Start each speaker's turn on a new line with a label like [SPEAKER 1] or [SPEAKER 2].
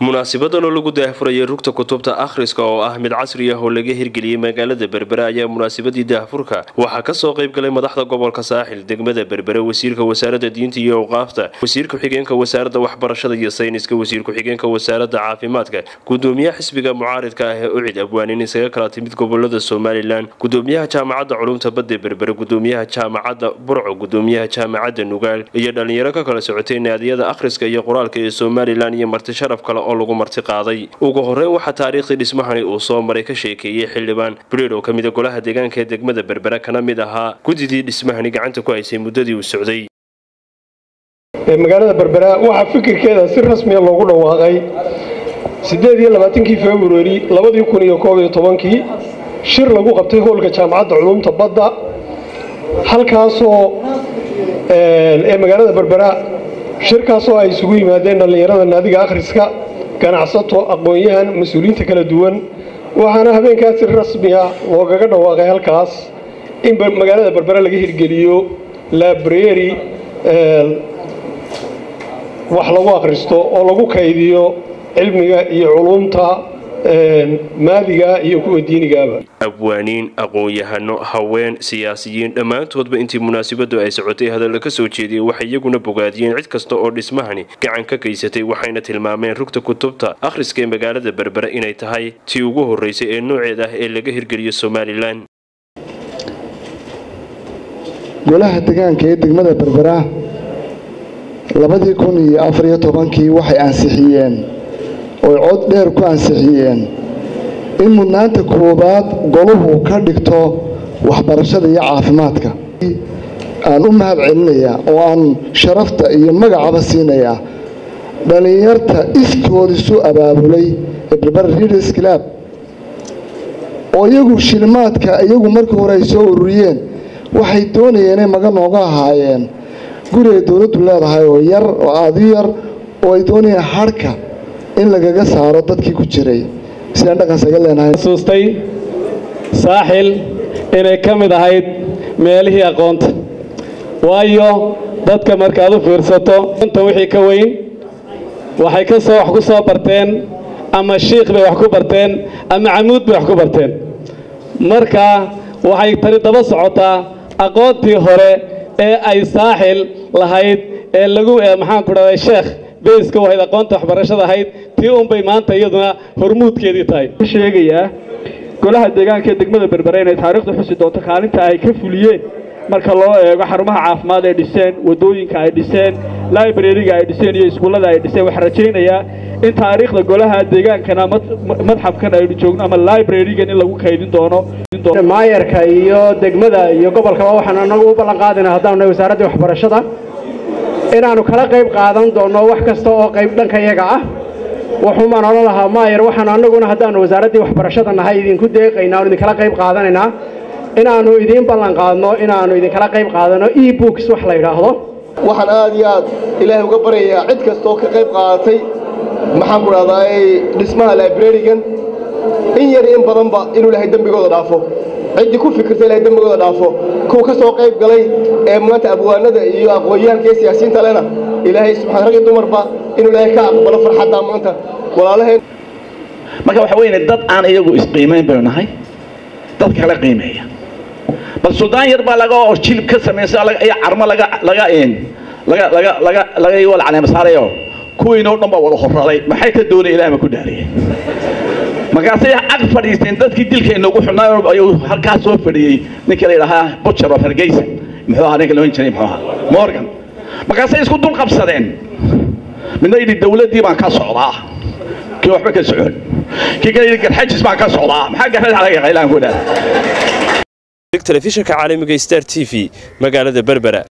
[SPEAKER 1] munaasabadan oo lagu daahfurayay rugta kutubta akhriska oo ah mid casri ah oo laga hirgeliyey magaalada berbere ayaa munaasabadii daahfurka waxaa kasoo qaybgalay madaxda gobolka saaxil degmada berbere wasiirka wasaaradda diinta iyo awqaafta wasiir ku-xigeenka wasaaradda waxbarashada iyo sayniska wasiir ku-xigeenka wasaaradda caafimaadka gudoomiyaha xisbiga mucaaridka ah ee ucid abwaanin isaga kala timid gobolada somalilan gudoomiyaha jaamacadda culumta badda berbere gudoomiyaha jaamacadda burco gudoomiyaha jaamacadda nugaal iyo dhalinyaro ka kala socotay naadiyada akhriska iyo qoraalka ee somalilan iyo marti sharaf kale oo lagu marti qaaday ugu horeyn waxaa taariikhdii dhismahani uu soo maray ka sheekeeyey xildhibaan bridh oo ka mida golaha deegaanka ee degmada berbere kana mid ahaa gudidii dhismahani gacanta ku haysay muddadii uu socday
[SPEAKER 2] magaalada berbera waxaa fikirkeeda si rasmiya loogu dhawaaqay siddeed iyo labaatankii februari labadii kun iyo koob iyo tobankii shir lagu qabtay hoolka jaamacadda culumta badda halkaasoo ee magaalada berbera shirkaasoo ay isugu yimaadeen dhallinyarada naadiga akhriska ganacsato aqoon-yahan mas-uuliyiinta kala duwan waxaana habeenkaas si rasmiya loogaga dhawaaqay halkaas in magaalada berbera laga hirgeliyo labreri wax lagu akhristo oo lagu kaydiyo cilmiga iyo culumta maadiga iyo kuwa diinigaaba
[SPEAKER 1] abwaaniin aqoon-yahano haween siyaasiyiin dhammaantoodba intii munaasabadu ay socotay hadalla ka soo jeediyey waxay iyaguna bogaadiyeen cid kasta oo dhismahani gacan ka gaysatay waxayna tilmaameen rugta kutubta akhriska ee magaalada berbere inay tahay tii ugu horreysay ee nooceed ah ee laga hirgeliyo somalilan
[SPEAKER 3] golaha degaanka ee degmada berbera labadii kun iyo afariyo tobankii waxay ansixiyeen oy cod dheer ku ansixiyeen in mudnaanta koowaad goluhu ka dhigto waxbarashada iyo caafimaadka aan u mahad celinayaa oo aan sharafta iyo magacaba siinayaa dhallinyarta iskood isu abaabulay ee berbera readers club oo iyagu shilimaadka iyagu markii hore ay soo ururiyeen waxay doonayeen inay maga nooga ahaayeen guri ay dowladdu leedahay oo yar oo aada u yar oo ay doonayeen hadhka in lagaga saaro dadkii ku jiray sidaan dhaqansaga leenahay
[SPEAKER 4] xusuustay saaxil inay ka mid ahayd meelihii aqoonta waayo dadka markaad u fiirsato inta wixii ka weyn waxay ka soo wax ku soo barteen ama shiikh bay wax ku barteen ama camuud bay wax ku barteen marka waxay tani daba socotaa aqoontii hore ee ay saaxil lahayd ee lagu maxaan ku dhahday sheekh beyska u ahayd aqoonta waxbarashada ahayd tii unbay maanta iyaduna hormuudkeedii tahay
[SPEAKER 5] sheegayaa golaha deegaanka ee degmada berbere inay taariikhda xusi doonto kaalinta ay ka fuliyeen marka loo eego xarumaha caafimaad ay dhiseen wadooyinka ay dhiseen librariga ay dhiseen iyo iskuullada ay dhiseen waxaan rajaynayaa in taariikhda golaha deegaankana madxafkan aynu joogno ama librarigan in lagu kaydin doono
[SPEAKER 6] maayarka iyo degmada iyo gobolkaba waxaan anagu u ballan qaadayna haddaanu nahay wasaaraddii waxbarashada inaannu kala qayb qaadan doonno wax kasta oo qayb dhanka iyaga ah wuxuumaan odhan lahaa maayar waxaanu annaguna haddaannu wasaaraddii waxbarashada nahay idinku deeqaynaa oon idinkala qayb qaadanaynaa inaannu idiin ballan qaadno inaannu idinkala qayb qaadano e books wax la yidhaahdo
[SPEAKER 7] waxaan aad iyo aad ilaahay uga baryayaa cid kastaoo ka qayb qaadatay maxaan ku dhahdaa dhismaha librarigan in yar in badanba inuu ilahay dembigooda dhaafo ciddii ku fikirta ilahay dembigooda dhaafo kuwa ka soo qayb galay ee maanta abwaanada iyo aqoon-yahanka iyo siyaasiyiinta lena ilaahay subxaan rag iyo dumarba inuu ilaahay ka aqbalo farxadda maanta walaalaheen
[SPEAKER 8] marka waxa weyne dad aan iyagu isqiimayn baynu nahay dadka kala qiimeeya bal suldaan yar baa laga oo jilib ka samaysa iyo carmo laga laga laga laga laga laga wal caleema saarayo kuwiinoo dhan baa wada horraday maxay ka doonay ilaah ma ku dhaariyay markaasay ag fadhiisteen dadkii dilka inoogu xunaa ayuu halkaas soo fadhiyey ninkii la yidhaahaa butcher of hargeysa muxuu ahaa ninka la ohan jiray muxuu ahaa morgan markaasay isku dul qabsadeen midna yidhi dawladdii baan ka socdaa kii waxba ka socon kii kale yidhi garxajis baan ka socdaa maxaa garxajis laga qaylaan ku dhaar
[SPEAKER 1] telefishinka caalamiga star t v magaalada berbera